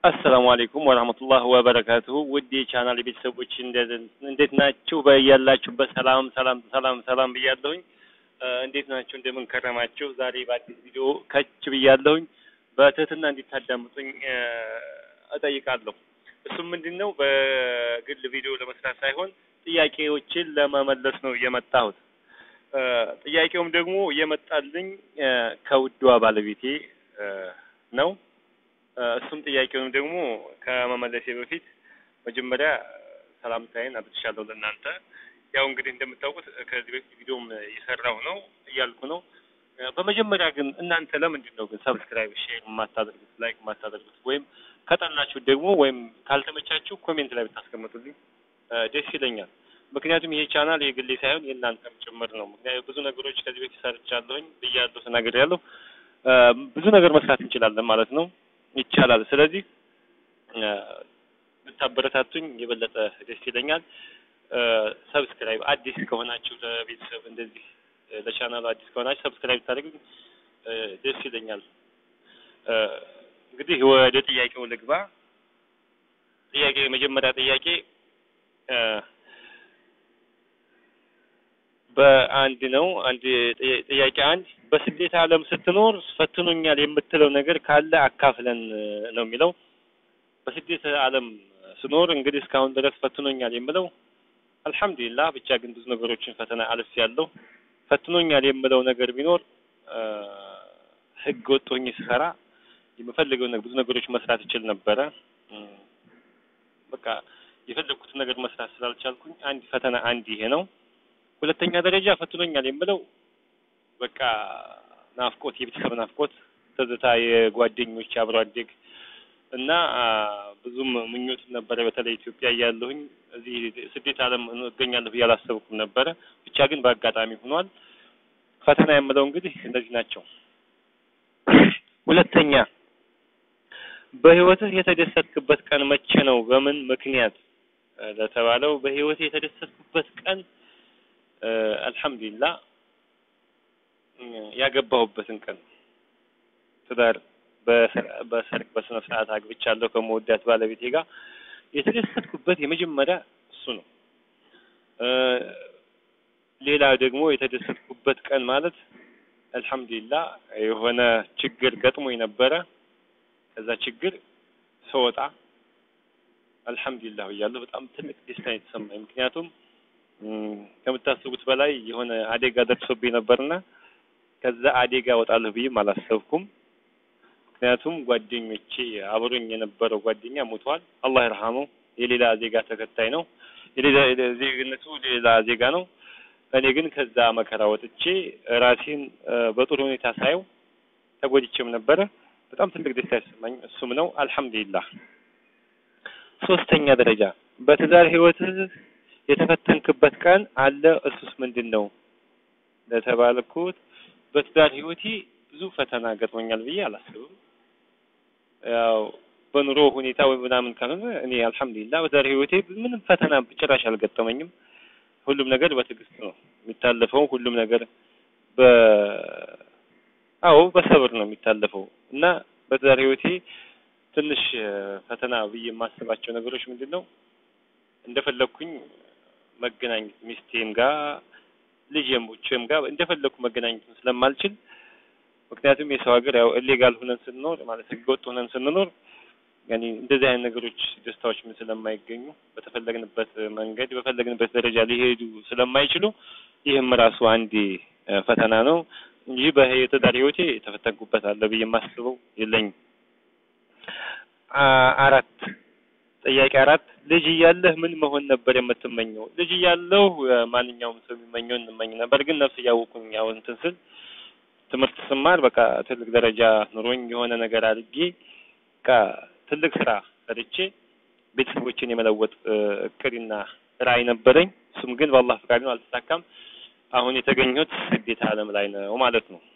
አሰላሙ አለይኩም ወራህመቱላህ ወበረካቱሁ ውድ የቻናል ቤተሰቦች እንዴት ናችሁ? በያላችሁበት ሰላም ሰላም ሰላም ሰላም ብያለሁኝ። እንዴት ናችሁ? እንደምን ከረማችሁ? ዛሬ በአዲስ ቪዲዮ ከች ብያለሁኝ። በትህትና እንዲታዳምጡኝ እጠይቃለሁ። እሱም ምንድን ነው በግል ቪዲዮ ለመስራት ሳይሆን ጥያቄዎችን ለመመለስ ነው የመጣሁት። ጥያቄውም ደግሞ የመጣልኝ ከውዷ ባለቤቴ ነው። እሱም ጥያቄውንም ደግሞ ከመመለሴ በፊት መጀመሪያ ሰላምታዬን አድርሻለሁ ለእናንተ። ያው እንግዲህ እንደምታውቁት ከዚህ በፊት ቪዲዮም እየሰራሁ ነው እያልኩ ነው። በመጀመሪያ ግን እናንተ ለምንድን ነው ግን ሰብስክራይብ፣ ሼር የማታደርጉት ላይክ የማታደርጉት ወይም ከጠላችሁ ደግሞ ወይም ካልተመቻችሁ ኮሜንት ላይ ብታስቀምጡልኝ ደስ ይለኛል። ምክንያቱም ይሄ ቻናል የግሌ ሳይሆን የእናንተም ጭምር ነው። ምክንያቱም ብዙ ነገሮች ከዚህ በፊት ሰርቻለሁኝ ብያለሁ፣ ተናግሬያለሁ። ብዙ ነገር መስራት እንችላለን ማለት ነው ይቻላል። ስለዚህ ብታበረታቱኝ የበለጠ ደስ ይለኛል። ሰብስክራይብ አዲስ ከሆናችሁ ለቤተሰብ እንደዚህ ለቻናሉ አዲስ ከሆናችሁ ሰብስክራይብ ብታደርጉኝ ደስ ይለኛል። እንግዲህ ወደ ጥያቄው ልግባ። ጥያቄ የመጀመሪያ ጥያቄ በአንድ ነው። አንድ ጥያቄ አንድ በስደት ዓለም ስትኖር ፈትኖኛል የምትለው ነገር ካለ አካፍለን ነው የሚለው። በስደት ዓለም ስኖር እንግዲህ እስካሁን ድረስ ፈትኖኛል የምለው አልሐምዱሊላህ፣ ብቻ ግን ብዙ ነገሮችን ፈተና አልፍ ያለው ፈትኖኛል የምለው ነገር ቢኖር ህገ ወጥ ሆኜ ስሰራ የምፈልገው ብዙ ነገሮች መስራት ይችል ነበረ። በቃ የፈለግኩትን ነገር መስራት ስላልቻልኩኝ አንድ ፈተና አንድ ይሄ ነው። ሁለተኛ ደረጃ ፈትኖኛል የምለው በቃ ናፍቆት፣ የቤተሰብ ናፍቆት፣ ትዝታ፣ የጓደኞች አብሮ አደግ እና ብዙም ምኞትም ነበረ። በተለይ ኢትዮጵያ እያለሁኝ እዚህ ስደት ዓለም እገኛለሁ ብዬ አላሰብኩም ነበረ። ብቻ ግን በአጋጣሚ ሆኗል። ፈተና የምለው እንግዲህ እነዚህ ናቸው። ሁለተኛ በህይወትህ የተደሰትክበት ቀን መቼ ነው? በምን ምክንያት ለተባለው በህይወቴ የተደሰትኩበት ቀን አልሐምዱሊላህ ያገባሁበትን ቀን ትዳር በሰርግ በስነ ስርዓት አግብቻለሁ ከመወዳት ባለቤቴ ጋር የተደሰትኩበት የመጀመሪያ እሱ ነው። ሌላ ደግሞ የተደሰትኩበት ቀን ማለት አልሐምዱሊላህ የሆነ ችግር ገጥሞኝ ነበረ። ከዛ ችግር ስወጣ አልሐምዱሊላህ እያለሁ በጣም ትልቅ ደስታ የተሰማኝ ምክንያቱም ከምታስቡት በላይ የሆነ አደጋ ደርሶብኝ ነበርና ከዛ አደጋ እወጣለሁ ብዬም አላሰብኩም። ምክንያቱም ጓደኞቼ አብሮኝ የነበረው ጓደኛ ሞቷል። አላህ ይርሐመው። የሌላ ዜጋ ተከታይ ነው። የሌላ ዜግነቱ ሌላ ዜጋ ነው። እኔ ግን ከዛ መከራ ወጥቼ ራሴን በጥሩ ሁኔታ ሳየው ተጎድቼም ነበረ። በጣም ትልቅ ደስታ ያሰማኝ እሱም ነው። አልሐምዱሊላህ። ሶስተኛ ደረጃ በትዳር ህይወትህ የተፈተንክበት ቀን አለ? እሱስ ምንድን ነው ለተባልኩት በትዳር ህይወቴ ብዙ ፈተና ገጥሞኛል ብዬ አላስብም። ያው በኑሮ ሁኔታ ወይ ምናምን ካልሆነ እኔ አልሐምዱሊላህ በትዳር ህይወቴ ምንም ፈተና ጭራሽ አልገጠመኝም። ሁሉም ነገር በትዕግስት ነው የሚታለፈው። ሁሉም ነገር በ አዎ በሰብር ነው የሚታለፈው እና በትዳር ህይወቴ ትንሽ ፈተና ብዬ የማስባቸው ነገሮች ምንድን ነው እንደፈለኩኝ መገናኘት ሚስቴም ጋር ልጄም ጋር እንደፈለኩ መገናኘት ስለማልችል ምክንያቱም የሰው ሀገር ያው ኢሌጋል ሆነን ስንኖር ማለት ህገወጥ ሆነን ስንኖር ያኔ እንደዚህ አይነት ነገሮች ደስታዎች ምን ስለማይገኙ በተፈለግንበት መንገድ በፈለግንበት ደረጃ ሊሄዱ ስለማይችሉ ይህም ራሱ አንድ ፈተና ነው እንጂ በትዳር ህይወቴ የተፈተንኩበት አለ ብዬ የማስበው የለኝም። አራት ጥያቄ አራት ልጅ እያለህ ምን መሆን ነበር የምትመኘው? ልጅ እያለሁ ማንኛውም ሰው የሚመኘው እንመኝ ነበር። ግን ነፍስ እያወቁኝ ያው እንትን ስል ትምህርት ስማር በቃ ትልቅ ደረጃ ኑሮኝ የሆነ ነገር አድርጌ በቃ ትልቅ ስራ ሰርቼ ቤተሰቦችን የመለወጥ እቅድና ራዕይ ነበረኝ። እሱም ግን በአላህ ፈቃድ ነው አልተሳካም። አሁን የተገኘሁት ስደት ዓለም ላይ ነው ማለት ነው።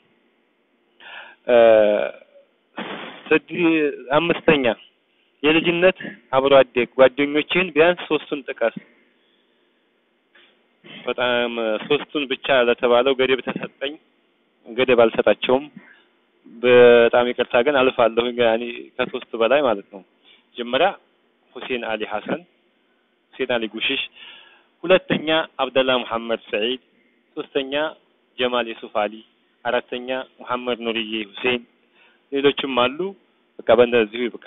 ስድ አምስተኛ የልጅነት አብሮ አደግ ጓደኞችህን ቢያንስ ሶስቱን ጥቀስ። በጣም ሶስቱን ብቻ ለተባለው ገደብ ተሰጠኝ። ገደብ አልሰጣቸውም። በጣም ይቅርታ ግን አልፋለሁ። ያኔ ከሶስት በላይ ማለት ነው። መጀመሪያ ሁሴን አሊ ሐሰን፣ ሁሴን አሊ ጉሽሽ፣ ሁለተኛ አብደላ ሙሐመድ ሰዒድ፣ ሶስተኛ ጀማል የሱፍ አሊ፣ አራተኛ ሙሐመድ ኑርዬ ሁሴን፣ ሌሎችም አሉ። በቃ በእንደዚሁ ይብቃ።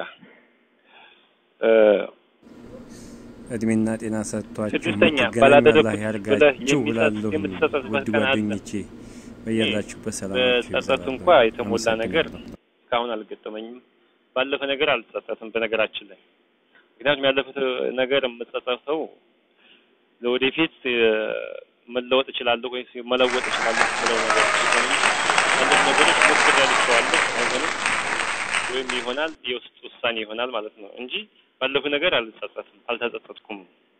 እድሜና ጤና ሰጥቷችሁ ስድስተኛ የምትገናኙ ባላደረግኩት አላህ ብለህ ያርጋችሁ የሚጸጽ- ብላለሁ። የምትጸጸትበት ውድ ቀን አለ። ጓደኞቼ በያላችሁበት ሰላማችሁ በጸጸት እንኳ የተሞላ ነገር እስካሁን አልገጠመኝም። ባለፈ ነገር አልጸጸትም። በነገራችን ላይ ምክንያቱም ያለፉት ነገር የምጸጸተው ለወደፊት እ፣ መለወጥ እችላለሁ ወይስ መለወጥ እችላለሁ ብለው ነገር ሲሆን እንጂ ያለፉ ነገሮች ሞክር ያልቸዋለሁ አይሆንም ወይም ይሆናል የውስጥ ውሳኔ ይሆናል ማለት ነው እንጂ ባለፉ ነገር አልጸጸትም፣ አልተጸጸትኩም።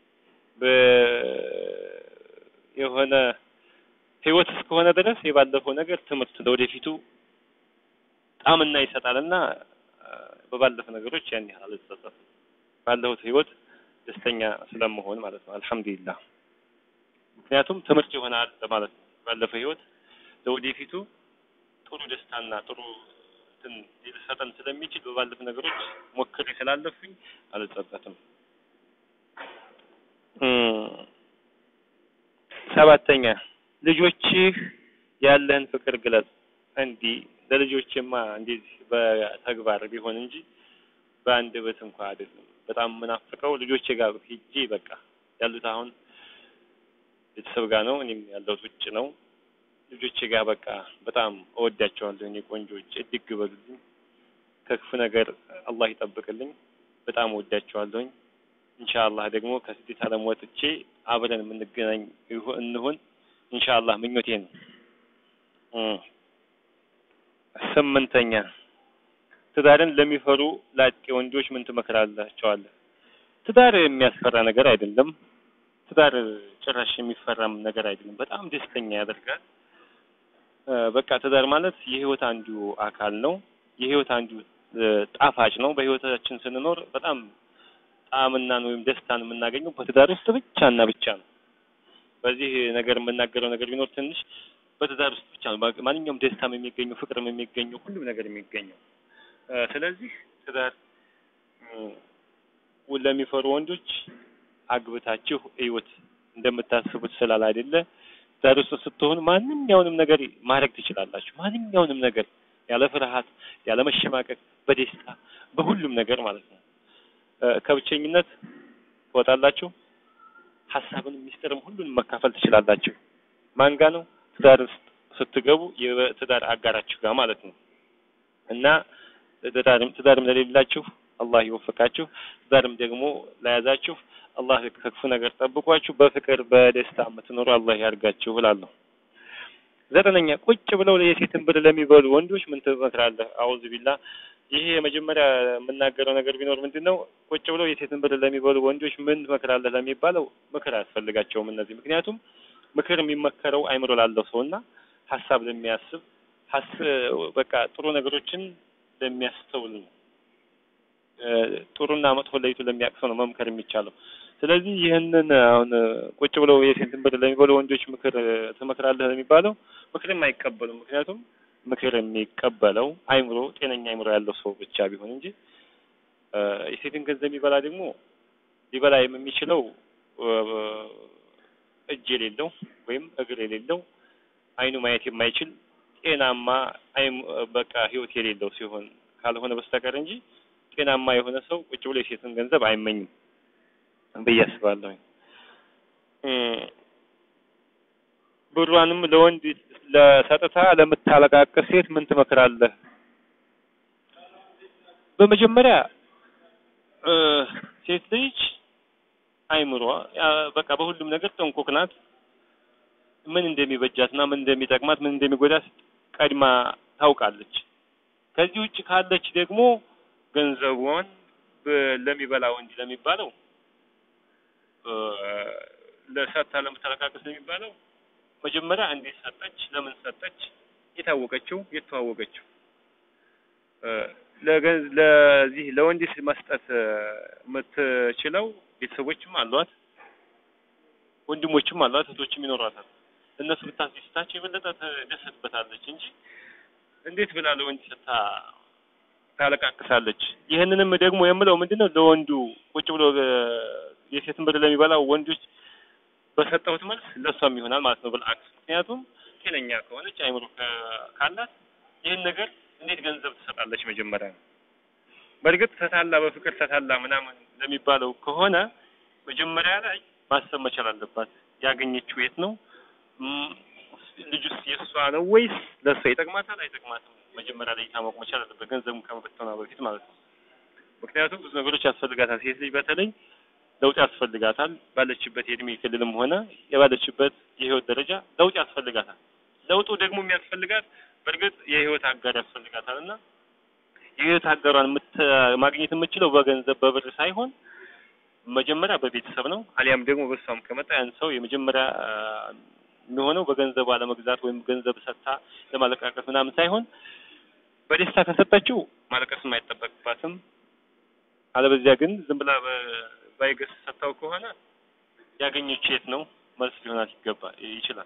በ- የሆነ ህይወት እስከሆነ ድረስ የባለፈው ነገር ትምህርት ለወደፊቱ ጣዕምና ይሰጣልና አ፣ በባለፈ ነገሮች ያን ያህል አልጸጸትም። ባለሁት ህይወት ደስተኛ ስለመሆን ማለት ነው። አልሐምዱሊላህ። ምክንያቱም ትምህርት ይሆናል ለማለት ነው። ባለፈው ህይወት ለወደፊቱ ጥሩ ደስታና ጥሩ እንትን ሊሰጠን ስለሚችል በባለፈ ነገሮች ሞክሬ ስላለፉኝ አልጸጸትም። እም፣ ሰባተኛ ልጆችህ ያለህን ፍቅር ግለጽ። እንዲህ ለልጆችማ እንደዚህ በተግባር ቢሆን እንጂ በአንደበት እንኳ አይደለም። በጣም የምናፍቀው ልጆቼ ጋር ሂጄ በቃ ያሉት አሁን ቤተሰብ ጋር ነው፣ እኔም ያለሁት ውጭ ነው። ልጆቼ ጋር በቃ በጣም እወዳቸዋለሁ። እኔ ቆንጆች እድግ በሉልኝ፣ ከክፉ ነገር አላህ ይጠብቅልኝ። በጣም እወዳቸዋለሁኝ። ኢንሻአላህ ደግሞ ከስደት ዓለም ወጥቼ አብረን የምንገናኝ ይሁ- እንሁን ኢንሻአላህ ምኞቴ ነው። እም። ስምንተኛ ትዳርን ለሚፈሩ ላጤ ወንዶች ምን ትመክራላቸዋለህ? ትዳር የሚያስፈራ ነገር አይደለም። ትዳር ጭራሽ የሚፈራም ነገር አይደለም። በጣም ደስተኛ ያደርጋል። እ፣ በቃ ትዳር ማለት የህይወት አንዱ አካል ነው። የህይወት አንዱ እ፣ ጣፋጭ ነው። በህይወታችን ስንኖር በጣም ጣዕምናን ወይም ደስታን የምናገኘው በትዳር ውስጥ ብቻና ብቻ ነው። በዚህ ነገር የምናገረው ነገር ቢኖር ትንሽ በትዳር ውስጥ ብቻ ነው ባ- ማንኛውም ደስታም የሚገኘው ፍቅርም የሚገኘው ሁሉም ነገር የሚገኘው። እ፣ ስለዚህ ትዳር እ፣ ለሚፈሩ ወንዶች አግብታችሁ እዩት እንደምታስቡት ስላል አይደለ። ትዳር ውስጥ ስትሆኑ ማንኛውንም ነገር ማድረግ ትችላላችሁ። ማንኛውንም ነገር ያለ ፍርሃት፣ ያለ መሸማቀቅ፣ በደስታ በሁሉም ነገር ማለት ነው። እ፣ ከብቸኝነት ትወጣላችሁ። ሀሳብን፣ ሚስጥርም ሁሉንም መካፈል ትችላላችሁ። ማን ጋ ነው? ትዳር ውስጥ ስትገቡ የትዳር አጋራችሁ ጋር ማለት ነው። እና ትዳርም ትዳርም ለሌላችሁ አላህ ይወፍቃችሁ። ትዳርም ደግሞ ለያዛችሁ አላህ ከክፉ ነገር ጠብቋችሁ በፍቅር በደስታ የምትኖሩ አላህ ያርጋችሁ እላለሁ። ዘጠነኛ ቁጭ ብለው የሴትን ብር ለሚበሉ ወንዶች ምን ትመክራለህ? አውዝ ቢላ ይሄ የመጀመሪያ የምናገረው ነገር ቢኖር ምንድን ነው? ቁጭ ብለው የሴትን ብር ለሚበሉ ወንዶች ምን ትመክራለህ ለሚባለው ምክር አያስፈልጋቸውም እነዚህ። ምክንያቱም ምክር የሚመከረው አይምሮ ላለው ሰውና ሀሳብ ለሚያስብ ሀስ በቃ ጥሩ ነገሮችን ለሚያስተውል ነው። እ፣ ጥሩና መጥፎ ለይቶ ለሚያውቅ ሰው ነው መምከር የሚቻለው። ስለዚህ ይህንን አሁን ቁጭ ብለው የሴትን ብር ለሚበሉ ወንዶች ምክር ትመክራለህ ለሚባለው ምክርም አይቀበሉም። ምክንያቱም ምክር የሚቀበለው አይምሮ ጤነኛ አይምሮ ያለው ሰው ብቻ ቢሆን እንጂ እ፣ የሴትን ገንዘብ የሚበላ ደግሞ ሊበላ የሚችለው እ፣ እጅ የሌለው ወይም እግር የሌለው አይኑ ማየት የማይችል ጤናማ አይም በቃ ህይወት የሌለው ሲሆን ካልሆነ በስተቀር እንጂ ጤናማ የሆነ ሰው ቁጭ ብሎ የሴትን ገንዘብ አይመኝም ብዬ አስባለሁ። ብሯንም ለወንድ ለሰጥታ ለምታለቃቅስ ሴት ምን ትመክራለህ? በመጀመሪያ እ፣ ሴት ልጅ አይምሯ ያ- በቃ በሁሉም ነገር ጥንቁቅ ናት። ምን እንደሚበጃትና ምን እንደሚጠቅማት ምን እንደሚጎዳት ቀድማ ታውቃለች። ከዚህ ውጭ ካለች ደግሞ ገንዘቧን በ- ለሚበላ ወንድ ለሚባለው እ፣ ለሰጥታ ለምታለቃቅስ ለሚባለው መጀመሪያ እንዴት ሰጠች፣ ለምን ሰጠች፣ የታወቀችው የተዋወቀችው እ፣ ለገንዝ ለዚህ ለወንድ መስጠት እ፣ የምትችለው ቤተሰቦችም አሏት፣ ወንድሞችም አሏት፣ እህቶችም ይኖሯታል። እነሱ ብታስደስታቸው የበለጠ ትደሰትበታለች እንጂ እንዴት ብላ ለወንድ ሰጥታ ታለቃቅሳለች። ይህንንም ደግሞ የምለው ምንድነው ለወንዱ ቁጭ ብሎ የሴትን ብር ለሚበላው ወንዶች በሰጠሁት መልስ ለሷም ይሆናል ማለት ነው ብልአክስ። ምክንያቱም ጤነኛ ከሆነች አይምሮ ካላት ይህን ነገር እንዴት ገንዘብ ትሰጣለች መጀመሪያ ነው። በእርግጥ ተታላ በፍቅር ተታላ ምናምን ለሚባለው ከሆነ መጀመሪያ ላይ ማሰብ መቻል አለባት። ያገኘችው የት ነው? ልጁስ የእሷ ነው ወይስ ለእሷ ይጠቅማታል አይጠቅማትም? መጀመሪያ ላይ ታወቅ መቻል አለበት፣ ገንዘቡን ከመበተኗ በፊት ማለት ነው። ምክንያቱም ብዙ ነገሮች ያስፈልጋታል። ሴት ልጅ በተለይ ለውጥ ያስፈልጋታል። ባለችበት የእድሜ ክልልም ሆነ የባለችበት የህይወት ደረጃ ለውጥ ያስፈልጋታል። ለውጡ ደግሞ የሚያስፈልጋት በእርግጥ የህይወት አጋር ያስፈልጋታል እና የህይወት አጋሯን ማግኘት የምችለው በገንዘብ በብር ሳይሆን መጀመሪያ በቤተሰብ ነው። አሊያም ደግሞ በሷም ከመጣ ያን ሰው የመጀመሪያ የሚሆነው በገንዘብ አለመግዛት ወይም ገንዘብ ሰጥታ ለማለቃቀስ ምናምን ሳይሆን በደስታ ከሰጠችው ማለቀስም አይጠበቅባትም። አለበዚያ ግን ዝም ብላ ባይገስ ሰጥታው ከሆነ ያገኘችው የት ነው መልስ ሊሆናት ይገባ ይችላል።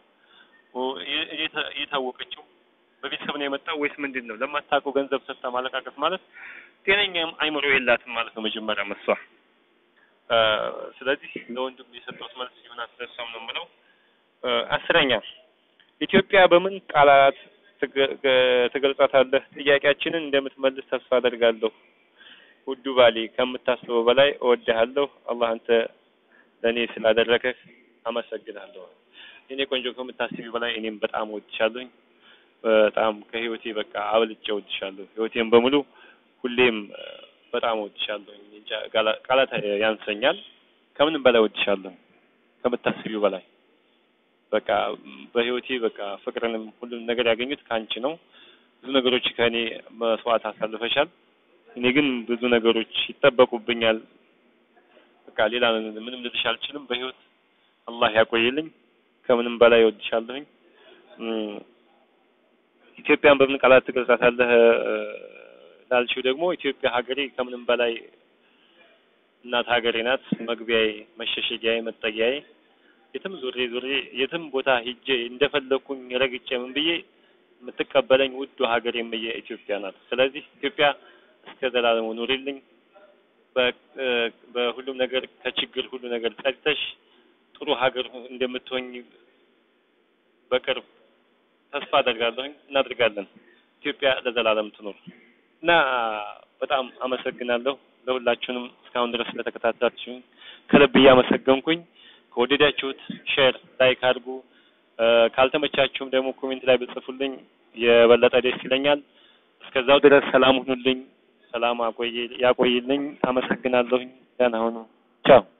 የታወቀችው በቤተሰብ ነው የመጣው ወይስ ምንድን ነው? ለማታውቀው ገንዘብ ሰጥታ ማለቃቀስ ማለት ጤነኛ አይምሮ የላትም ማለት ነው መጀመሪያ መሷ። ስለዚህ ለወንድም የሰጠሁት መልስ ይሆናል ስለሷም ነው የምለው። አስረኛ ኢትዮጵያ በምን ቃላት ትገልጻታለህ? ጥያቄያችንን እንደምትመልስ ተስፋ አደርጋለሁ። ውዱ ባሌ ከምታስበው በላይ እወድሃለሁ። አላህ አንተ ለእኔ ስላደረከህ አመሰግናለሁ። እኔ ቆንጆ ከምታስቢው በላይ እኔም በጣም እወድሻለሁኝ። በጣም ከህይወቴ በቃ አብልጬ እወድሻለሁ። ህይወቴን በሙሉ ሁሌም በጣም እወድሻለሁኝ። እንጃ ቃላት ያንሰኛል። ከምንም በላይ እወድሻለሁ፣ ከምታስቢው በላይ በቃ በህይወቴ በቃ ፍቅርንም ሁሉም ነገር ያገኙት ከአንቺ ነው። ብዙ ነገሮች ከእኔ መስዋዕት አሳልፈሻል። እኔ ግን ብዙ ነገሮች ይጠበቁብኛል። በቃ ሌላ ምንም ልልሽ አልችልም። በህይወት አላህ ያቆይልኝ። ከምንም በላይ እወድሻለሁኝ። ኢትዮጵያን በምን ቃላት ትገልጻታለህ ላልሽው ደግሞ ኢትዮጵያ ሀገሬ ከምንም በላይ እናት ሀገሬ ናት። መግቢያዬ፣ መሸሸጊያዬ፣ መጠጊያዬ የትም ዙሬ ዙሬ የትም ቦታ ሂጄ እንደፈለኩኝ ረግጬ ምን ብዬ የምትቀበለኝ ውዱ ሀገሬ የምየ ኢትዮጵያ ናት። ስለዚህ ኢትዮጵያ እስከ ዘላለሙ ኑሪልኝ። በሁሉም ነገር ከችግር ሁሉ ነገር ጸድተሽ ጥሩ ሀገር እንደምትሆኝ በቅርብ ተስፋ አደርጋለሁኝ። እናድርጋለን። ኢትዮጵያ ለዘላለም ትኖር እና በጣም አመሰግናለሁ ለሁላችሁንም እስካሁን ድረስ ስለተከታተላችሁኝ ከልብ እያመሰገንኩኝ ከወደዳችሁት ሼር ላይክ አድርጉ። ካልተመቻችሁም ደግሞ ኮሜንት ላይ ብጽፉልኝ የበለጠ ደስ ይለኛል። እስከዛው ድረስ ሰላም ሁኑልኝ። ሰላም ያቆይልኝ። አመሰግናለሁኝ። ደህና ሁኑ። ቻው